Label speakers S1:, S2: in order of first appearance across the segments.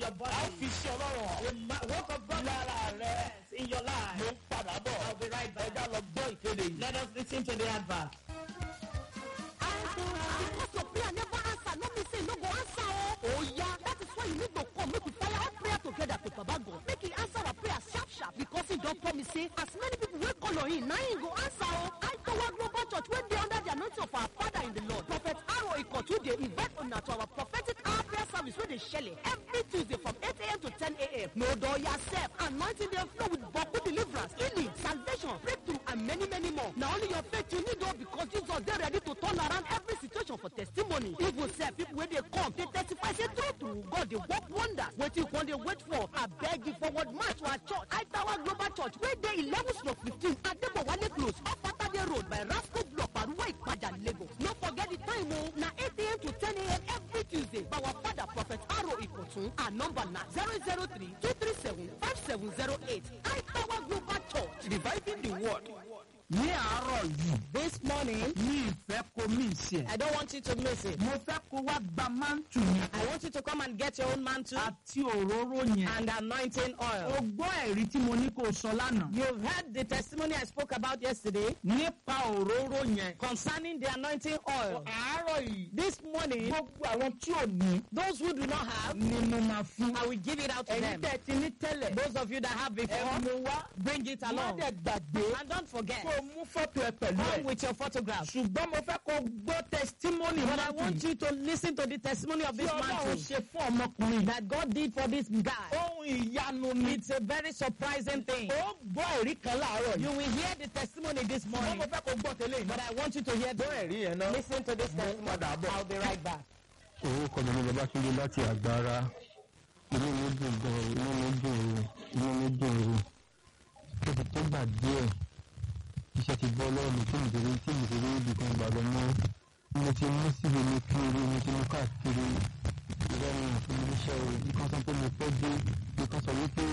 S1: your
S2: a
S1: body.
S2: fi sí ọlọ́run hàn.
S1: The ma- work of God
S2: lára rẹ
S1: in your life.
S2: mo ń padà bọ̀.
S1: I'll be right back.
S2: ẹja lọ gbọ́ ìkéde yìí.
S1: Let us listen to the advert.
S3: because your prayer never answer no mean say you no go answer o. oh yeah that is why you need to come make we fire all prayer together to baba god make he answer our prayer sharp sharp because he don promise say as many people wey call on him na him go answer o. aitowa global church wey dey under the anointing of our father in the lord prophet aro ikotu dey invite una to our prophetic hour prayer service wey dey shele every tuesday from 8am to 10am no dull yourself anointing dey flow with boku deliverance healing salvation breakthrough and many many more na only your faith you need o because jesus dey ready to turn around every situation for testimony even sef people wey dey come dey testify say true true god dey work wonders wetin you come dey wait for abeg you forward march to our church aitawa global church wey dey eleven stroke fifteen adebowale close off atade road by rasco block paruwa ipaja lagos no forget the time o na eight am to ten am every tuesday by our father prophet aro ikotun our number na zero zero three two three seven five seven zero eight aitawa global church
S2: reviving the word. ní àárọ̀ yìí
S1: This morning,
S2: ní ìfẹ́ kò mí ìṣe.
S1: I don't want you to miss it.
S2: mo fẹ́ kó wá gba máńtù yẹn
S1: I want you to come and get your own mantle
S2: àti òróró yẹn.
S1: and anointing
S2: o
S1: oil.
S2: gbọ́ ẹ̀rí tí mo ní kó o sọ lánàá.
S1: You've heard the testimony I spoke about yesterday
S2: nípa òróró yẹn.
S1: concerning the anointing oil.
S2: àárọ̀ yìí
S1: This morning,
S2: gbogbo àwọn tí ò ní
S1: those who do not have,
S2: ni mo máa fún.
S1: I will give it out to
S2: ẹ̀yin
S1: them.
S2: tẹ̀ ti ní tẹ́lẹ̀.
S1: Those of you that have
S2: ẹ
S1: before,
S2: mú wá.
S1: bring it
S2: má
S1: along.
S2: dẹ̀ gbàgbé
S1: And don't forget,
S2: kó o mú fọ́tò ẹ pẹ̀lú
S1: come
S2: ẹ̀.
S1: with your photograph.
S2: ṣùgbọ́n mo fẹ́ kó o gbọ́ testimony
S1: But I
S2: máńtù
S1: want
S2: yìí.
S1: you to listen to the testimony of
S2: tí
S1: this
S2: ọlọ́run
S1: mantle
S2: ṣe fún ọmọkùnrin.
S1: that God did for this guy.
S2: ohun ìyanu ni.
S1: It's a very surprising thing.
S2: ó gbọ́ ẹ̀rí kan láàárọ̀
S1: You
S2: yìí.
S1: will hear the testimony this
S2: wọ́n
S1: morning,
S2: mo fẹ́ kó o gbọ́ tẹ́lẹ̀ yìí.
S1: but I want you to hear
S2: gbọ́ ẹ̀rí yẹn náà.
S1: Listen to this testimony.
S2: padà bọ̀.
S1: I'll be right back.
S4: orúkọ mi ni babatunde láti àgbára inú mi dùn gan inú mi dùn o inú mi dùn o ó ti tó gbà díẹ̀ iṣẹ́ ti bọ́ lọ́wọ́ mi tí mi tẹ̀lé tí mi tẹ̀lé ibì kan gbàgbọ́ mọ́ mo ti mú síbi mi kiri mo ti mú káàkiri ìrọ̀rùn fún mi níṣẹ́ o nǹkan sọ pé mo fẹ́ dé nǹkan sọ wípé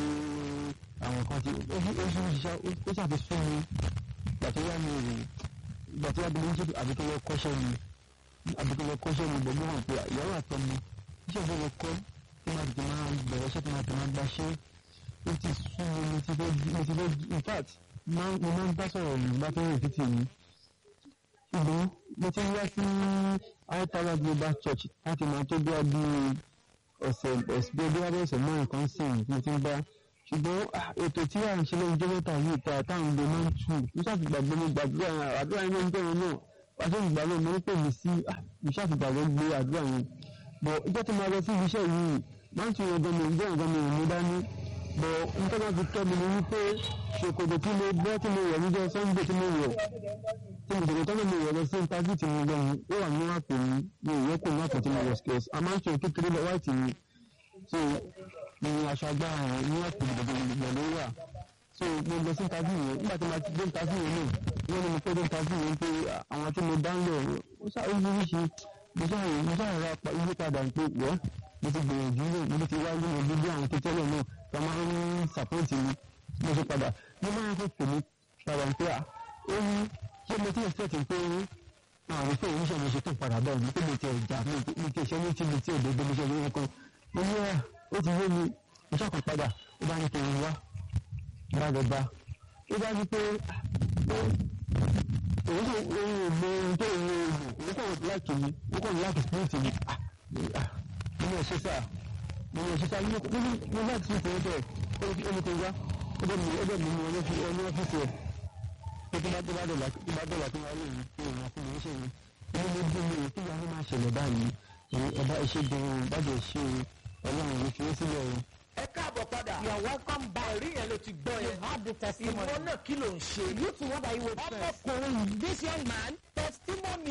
S4: àwọn kan ti ó ṣe ó ṣiṣẹ́ ó ṣàfihàn mi ìgbà tó yá mi rè ìgbà tó yá mi ní àbíkẹ́ lọ kọ́ṣẹ́ mi àbíkẹ́ lọ kọ́ṣẹ́ mi gbogbo hàn pé ìyàwó àtọmọ iṣẹ́ ìfẹ́ lọ kọ́ tí máa tètè máa bẹ̀rẹ̀ iṣẹ́ tí máa tètè máa gbaṣẹ́ ó ti sún mi mo ti fẹ́ mo ti fẹ́ in fact máa mo máa ń bá sọ̀rọ̀ yìí bá fẹ́ rìn títì mi ṣùgbọ́n mo ti wá sí Aitawa Global Church láti máa tó bí a bí ọ̀sẹ̀ ọ̀sẹ̀ bí a bí ọ̀sẹ̀ mẹ́rin kan sìn mo ti ń bá ṣùgbọ́n ah, ètò tí à ń ṣe lóyún jẹ́mẹ́ta yìí ta táwọn ọmọdé máa ń tù mo ṣàtìgbàgbé mo gbàdúrà yẹn àdúrà yẹn ló ń bẹ̀rẹ̀ náà pàṣẹ ìgbàlẹ̀ mo ń pè mí sí ah, mo ṣàtìgbàgbé gbé àdúrà yẹn bọ̀ ìjọ́ tí mo lọ sí ibi iṣẹ́ yìí máa ń tún yẹn gan mi ìjọ nǹkan mi ò mú dání bọ̀ nǹkan tó fi tọ́ mi ni wípé ṣòkòtò tí mo bọ́ tí mo wọ̀ níjọ́ Sunday tí mo wọ̀ tí mo ṣòkòtò tí mo wọ̀ lọ sí interview tí mo lọ yìí ó wà ní àpò mi mi ò yẹ kó ní àpò tí mo wọ̀ skills a máa ń ṣe kékeré lọ white mi so ní aṣọ agbára yẹn ní àpò gbogbo ló wà so mo lọ sí interview yẹn nígbà tí mo ti dé interview yẹn náà wọ́n ní mo pé dé interview yẹn pé àwọn tí mo dá ń lọ ó ṣáà ó yíríṣi mo ṣáà mo ṣáà ra yí padà pé wọ́n mo ti gbìyànjú rẹ̀ mo ti wá ní ojú bí àwọn tó tẹ́lẹ̀ náà tó máa ń sàpọ́ǹtì mi mo ṣe padà mo máa ń fẹ́ mi padà pé à ó ní ṣé mo ti ń fẹ́ kí n pé àwọn ìfẹ́ yìí ṣe mo ṣe tó padà bẹ́ẹ̀ ni pé mo ti ẹ̀jà mi ti ṣe ní tí mi ti òdodo mo ṣe ní ẹ̀kan mo ní ẹ̀ ó ti yé mi mo ṣàkàn padà ó bá ní kí n wá bá lọ bá ó bá ní pé òun kò òun ò mọ ohun tó ń lo òun kò láìkì mi òun kò láìkì spirit mi mo ní ẹ̀ṣẹ́ sáà mo ní ẹ̀ṣẹ́ sáà mo láti fi ìfẹ́ bẹ́ẹ̀ ó ní kó wá ó dẹ̀ mi ó dẹ̀ mi ní ọlọ́fíìsì ẹ̀ pé tó bá tó bá dọ̀là tó bá dọ̀là tó wá lè rí pé ìwọ̀n fún mi ṣe ni inú mi dùn mí kí ìyá mi máa ṣẹlẹ̀ báyìí ẹ̀dá iṣẹ́ gan-an bàjẹ́ ṣe ọlọ́run ní fi é sílẹ̀ o.
S2: ẹ káàbọ̀ padà.
S1: You are welcome back.
S2: ẹ̀rí yẹn ló ti gbọ́
S1: You
S2: yẹn.
S1: have the
S2: ìwọ
S1: testimony.
S2: náà kí ló ń ṣe.
S1: You too, what are you with?
S2: ọmọkùnrin yìí
S1: This young man,
S2: testimony